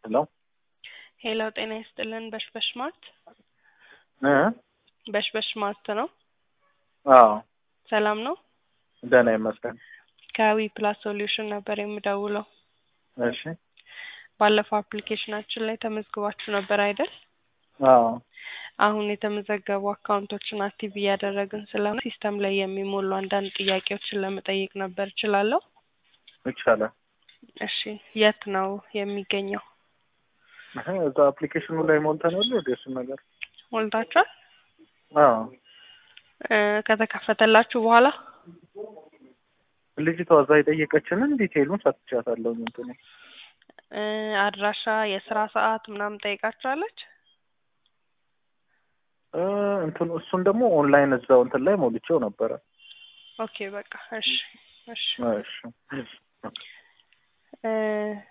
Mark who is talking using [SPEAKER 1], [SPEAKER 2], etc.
[SPEAKER 1] ሄሎ
[SPEAKER 2] ሄሎ ጤና ይስጥልን። በሽበሽ ማርት
[SPEAKER 1] እ
[SPEAKER 2] በሽበሽ ማርት ነው።
[SPEAKER 1] አዎ
[SPEAKER 2] ሰላም ነው።
[SPEAKER 1] ደህና ይመስገን።
[SPEAKER 2] ከዊ ፕላስ ሶሉሽን ነበር የምደውለው።
[SPEAKER 1] እሺ
[SPEAKER 2] ባለፈው አፕሊኬሽናችን ላይ ተመዝግባችሁ ነበር አይደል?
[SPEAKER 1] አዎ
[SPEAKER 2] አሁን የተመዘገቡ አካውንቶችን አክቲቭ እያደረግን ስለሆነ ሲስተም ላይ የሚሞሉ አንዳንድ ጥያቄዎችን ለመጠየቅ ነበር። እችላለሁ?
[SPEAKER 1] ይቻላል።
[SPEAKER 2] እሺ የት ነው የሚገኘው?
[SPEAKER 1] እህ እዛ አፕሊኬሽኑ ላይ ሞልተን የለ ወደ እሱን ነገር
[SPEAKER 2] ሞልታችኋል?
[SPEAKER 1] አዎ
[SPEAKER 2] እ ከተከፈተላችሁ በኋላ
[SPEAKER 1] ልጅቷ እዛ የጠየቀችንን ዲቴይሉን ሰጥቻታለሁ። እንትኑ
[SPEAKER 2] እ አድራሻ፣ የስራ ሰዓት ምናምን ጠይቃችኋለች?
[SPEAKER 1] እ እንትኑ እሱን ደግሞ ኦንላይን እዛው እንትን ላይ ሞልቼው ነበረ።
[SPEAKER 2] ኦኬ በቃ እሺ እሺ
[SPEAKER 1] እሺ
[SPEAKER 2] እ